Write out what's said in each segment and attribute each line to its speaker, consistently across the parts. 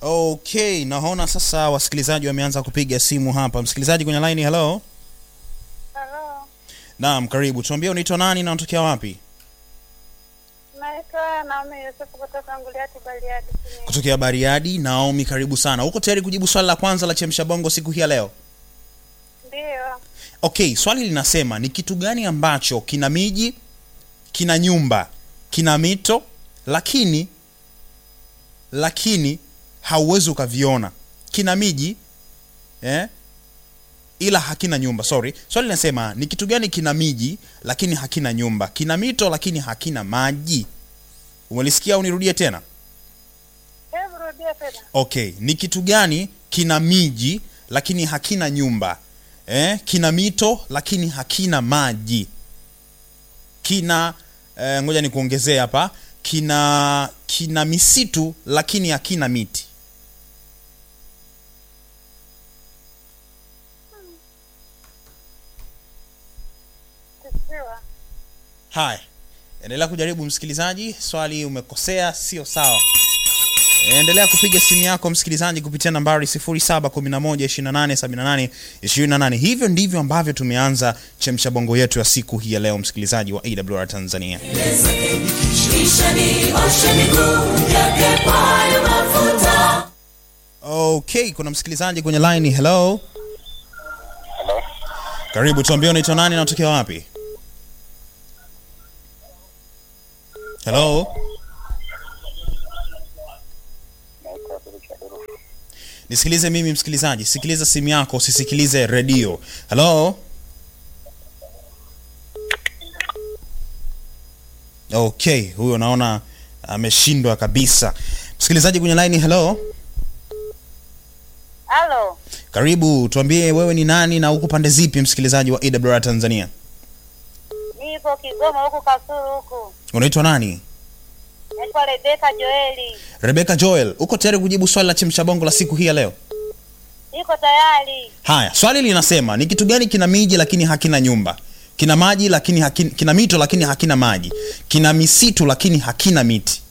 Speaker 1: Okay, naona sasa wasikilizaji wameanza kupiga simu hapa. Msikilizaji kwenye line, hello.
Speaker 2: Halo,
Speaker 1: Naam, karibu. Tuambie unaitwa nani na unatokea wapi?
Speaker 2: naitwa Naomi Yusufu kutoka Nguliati Bariadi. Simiyu.
Speaker 1: Kutokea Bariadi. Naomi, karibu sana. Uko tayari kujibu swali la kwanza la Chemsha Bongo siku hii ya leo?
Speaker 2: Ndiyo,
Speaker 1: Okay, swali linasema ni kitu gani ambacho kina miji, kina nyumba, kina mito, lakini lakini hauwezi ukaviona. Kina miji eh, ila hakina nyumba. Sorry, swali linasema ni kitu gani kina miji lakini hakina nyumba, kina mito lakini hakina maji. Umelisikia au nirudie tena?
Speaker 2: hebu rudia tena.
Speaker 1: Okay, ni kitu gani kina miji lakini hakina nyumba eh? Kina mito lakini hakina maji. Kina eh, ngoja nikuongezee hapa, kina kina misitu lakini hakina miti.
Speaker 2: Kisiwa.
Speaker 1: Haya, endelea kujaribu msikilizaji, swali umekosea, sio sawa. Endelea kupiga simu yako msikilizaji kupitia nambari 0711287828. Hivyo ndivyo ambavyo tumeanza chemsha bongo yetu ya siku hii ya leo, msikilizaji wa AWR Tanzania.
Speaker 3: kisha nioshe miguu yake kwayo mafuta
Speaker 1: Okay, kuna msikilizaji kwenye line. Hello, karibu, tuambie unaitwa nani na unatokea wapi? Hello, nisikilize mimi msikilizaji, sikiliza simu yako, usisikilize redio. Hello, okay, huyo naona ameshindwa kabisa. Msikilizaji kwenye line, hello.
Speaker 2: Halo,
Speaker 1: Karibu, tuambie wewe ni nani na uko pande zipi, msikilizaji wa AWR Tanzania?
Speaker 2: nipo Kigoma huku Kasulu huku.
Speaker 1: Unaitwa nani?
Speaker 2: Naitwa Rebeka Joeli.
Speaker 1: Rebecca Joel, uko tayari kujibu swali la chemsha bongo la siku hii ya leo?
Speaker 2: Niko tayari.
Speaker 1: Haya, swali linasema ni kitu gani kina miji lakini hakina nyumba, kina maji lakini hakina, kina mito lakini hakina maji, kina misitu lakini hakina miti.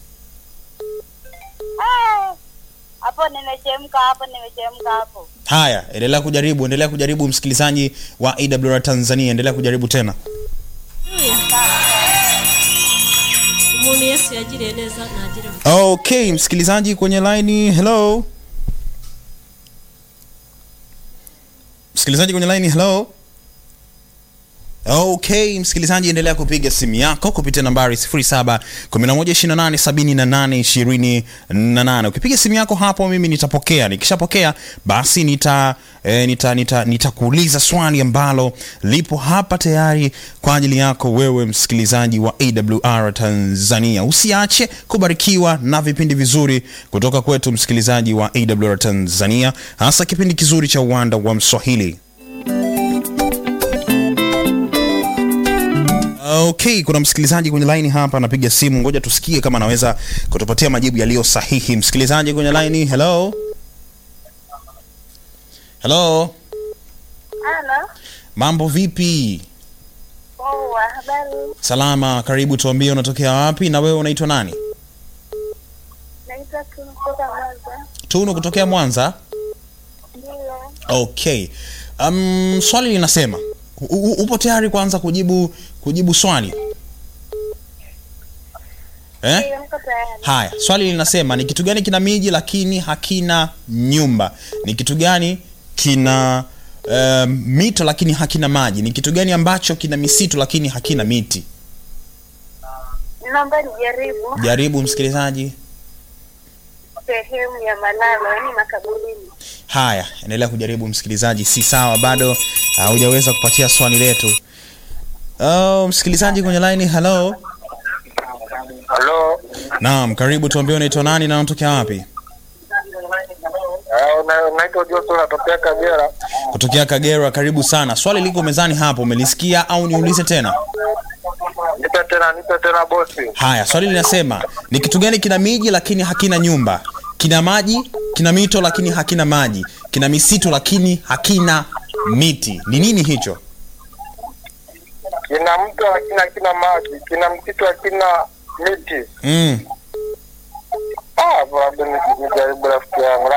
Speaker 2: Ah, Hapo nimechemka, hapo nimechemka hapo.
Speaker 1: Haya, endelea kujaribu, endelea kujaribu, msikilizaji wa AWR Tanzania, endelea kujaribu tena.
Speaker 3: umuntu yesu yagiriye neza ntagira
Speaker 1: Okay, msikilizaji kwenye line, hello. Msikilizaji kwenye line, hello. Okay, msikilizaji endelea kupiga simu yako kupitia nambari 0711287828. Ukipiga simu yako hapo mimi nitapokea. Nikishapokea basi nita eh, nita nita nitakuuliza swali ambalo lipo hapa tayari kwa ajili yako wewe msikilizaji wa AWR Tanzania. Usiache kubarikiwa na vipindi vizuri kutoka kwetu msikilizaji wa AWR Tanzania, hasa kipindi kizuri cha uwanda wa Mswahili. Okay, kuna msikilizaji kwenye line hapa anapiga simu, ngoja tusikie kama anaweza kutupatia majibu yaliyo sahihi. Msikilizaji kwenye line, hello. Hello,
Speaker 2: Halo,
Speaker 1: mambo vipi?
Speaker 2: poa, habari?
Speaker 1: Salama, karibu. Tuambie unatokea wapi na wewe unaitwa nani?
Speaker 2: Naitwa Tunu kutoka Mwanza.
Speaker 1: Tunu kutokea Mwanza.
Speaker 2: Ndio,
Speaker 1: Okay, um, swali linasema u- u- upo tayari kwanza kujibu kujibu swali eh?
Speaker 2: ndio, niko tayari.
Speaker 1: Haya, swali linasema ni kitu gani kina miji lakini hakina nyumba? Ni kitu gani kina um, mito lakini hakina maji? Ni kitu gani ambacho kina misitu lakini hakina miti?
Speaker 2: Naomba nijaribu
Speaker 1: Jaribu msikilizaji.
Speaker 2: sehemu ya malalo, yaani makaburini.
Speaker 1: Haya, endelea kujaribu msikilizaji, si sawa, bado hujaweza kupatia swali letu. Oh, msikilizaji kwenye line, hello.
Speaker 4: Halo,
Speaker 1: Naam, karibu, tuambie unaitwa nani na unatokea wapi?
Speaker 4: eh, una- unaitwa Joto, natokea Kagera.
Speaker 1: Kutokea Kagera, karibu sana. Swali liko mezani hapo, umelisikia au niulize tena?
Speaker 4: Nipe tena, nipe tena bosi.
Speaker 1: Haya, swali linasema ni kitu gani kina miji lakini hakina nyumba, kina maji, kina mito lakini hakina maji, kina misitu lakini hakina miti. Ni nini hicho?
Speaker 4: Kina mto lakini hakina maji, kina msitu lakina miti.
Speaker 1: Mm.
Speaker 4: Ah, labda ni- nijaribu rafiki yangu,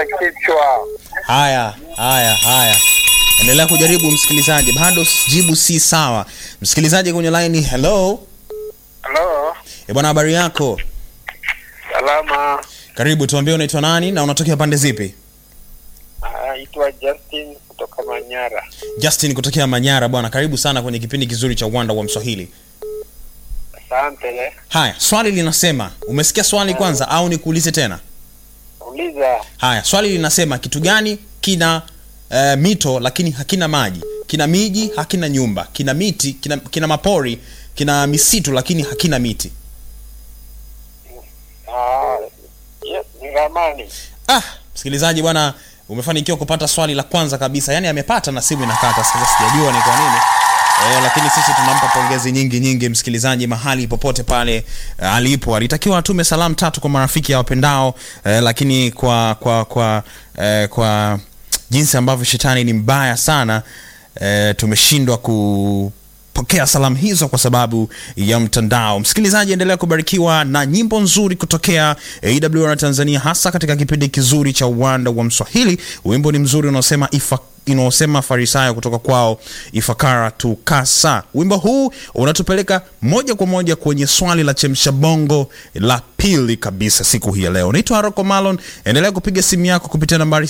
Speaker 4: kuniumiza kichwa.
Speaker 1: haya haya haya endelea kujaribu msikilizaji bado jibu si sawa msikilizaji kwenye laini hello
Speaker 4: Halo,
Speaker 1: e bwana habari yako
Speaker 4: salama.
Speaker 1: karibu tuambie unaitwa nani na unatokea pande zipi
Speaker 4: Naitwa Justin kutoka Manyara.
Speaker 1: justin kutokea manyara bwana karibu sana kwenye kipindi kizuri cha uwanda wa mswahili
Speaker 4: Asante.
Speaker 1: haya swali linasema umesikia swali kwanza au nikuulize tena
Speaker 4: Uliza.
Speaker 1: haya swali linasema kitu gani kina uh, mito lakini hakina maji kina miji hakina nyumba kina miti kina, kina mapori kina misitu lakini hakina miti
Speaker 4: Ah, yes, ni ramani.
Speaker 1: ah msikilizaji bwana umefanikiwa kupata swali la kwanza kabisa yaani amepata na simu inakata sasa sijajua ni kwa nini E, lakini sisi tunampa pongezi nyingi nyingi msikilizaji mahali popote pale e, alipo alitakiwa atume salamu tatu kwa marafiki ya wapendao e, lakini kwa kwa kwa e, kwa jinsi ambavyo shetani ni mbaya sana e, tumeshindwa kupokea salamu hizo kwa sababu ya mtandao msikilizaji endelea kubarikiwa na nyimbo nzuri kutokea awr tanzania hasa katika kipindi kizuri cha uwanda wa mswahili wimbo ni mzuri unaosema ifa inaosema farisayo kutoka kwao ifakara tukasa wimbo huu unatupeleka moja kwa moja kwenye swali la chemsha bongo la pili kabisa siku hii ya leo naitwa haroko malon endelea kupiga simu yako kupitia nambari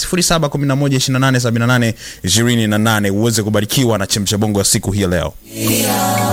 Speaker 1: 711287828 uweze kubarikiwa na chemsha bongo ya siku hii ya leo